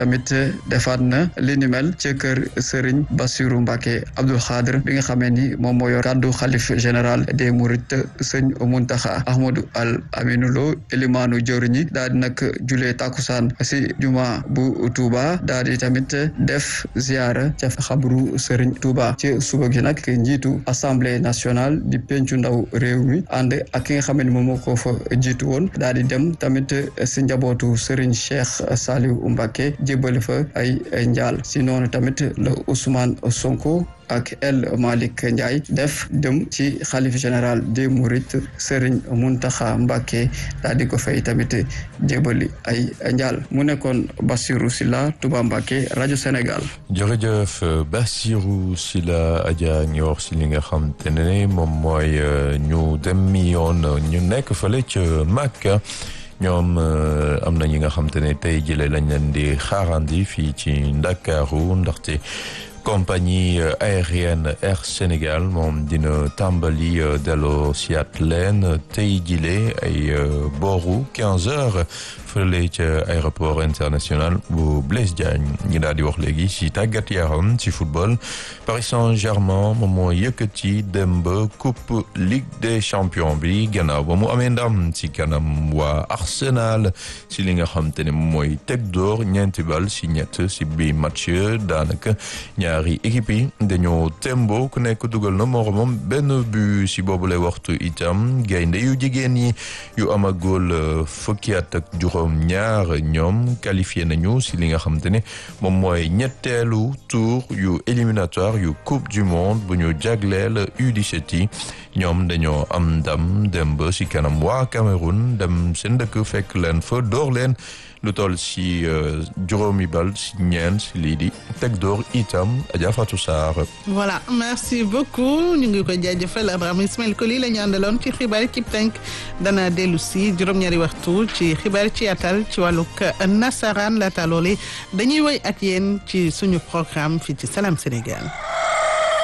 tamit defaat na li ni mel ca kër Serigne Bassirou Mbacké Abdoul Khadr bi nga xamee ni moom moo yor kàddu xalif général des Mourides sëñ Muntaxa Ahmadou Al Aminou Lo élimaanu jëwriñi daal di nag julee takusaan si juma bu Touba daal di tamit def ziara ca xabru Serigne Touba ci suba gi nag njiitu assemblée nationale di pencu ndaw réew mi ànd ak ki nga xam ne moom moo ko fa jiitu woon daal di dem tamit si njabootu Serigne Cheikh Saliou Mbacké jébbali fa ay njaal si noonu tamit la Ousmane Sonko ak El Malick Ndiaye def dem ci xalif général des Mourides Serigne Mountakha Mbacké daal di ko fay tamit jébali ay njaal mu nekkoon Bassirou Silla Touba Mbacké rajo Sénégal. jërëjëf Bassirou Silla Adja ñu wax si li nga xam te ne moom mooy ñu dem yoon ñu nekk fële ca Makka ñoom am na ñi nga xam te ne tey jëlee lañ leen di xaarandi fii ci Ndakaaru ndaxte. compagnie aérienne Air Sénégal moom dina tàmbali delloo siat leen tey jile ay booru 15 heures fële ca aéroport international bu Blaise Diagne ñi daal di wax léegi ci tàggat yaram ci football Paris Saint-Germain moom moo yëkkati dem ba coupe Ligue des champions bi gannaaw ba mu amee ndam ci kanam waa Arsenal ci li nga xam te ne mooy teg door ñeenti bal ci ñett ci bi match daanaka ñaari équipe yi dañoo tembo ku nekk dugal na moromam benn but ci boobu lay waxtu itam gaynde yu jigéen yi yu amagul fukki at ak juróom ñaar ñoom qualifié nañu ci li nga xamante ne moom mooy ñetteelu tour yu éliminatoire yu coupe du monde bu ñu jagleel U17 yi ñoom dañoo am ndam dem ba ci kanam waa Cameroun dem seen dëkk fekk leen fa door leen lu toll ci juróomi bal ci ñeent ci lii di teg door itam Adja Fatou Sarr. voilà merci beaucoup ñu ngi koy jaajëfal Abraham Ismaël Koli la ñu àndaloon ci xibaar ci tënk dana dellu si juróom-ñaari waxtu ci xibaar ci atal ci wàllug nasaraan laata loole dañuy woy ak yéen ci suñu programme fii ci Salam Sénégal.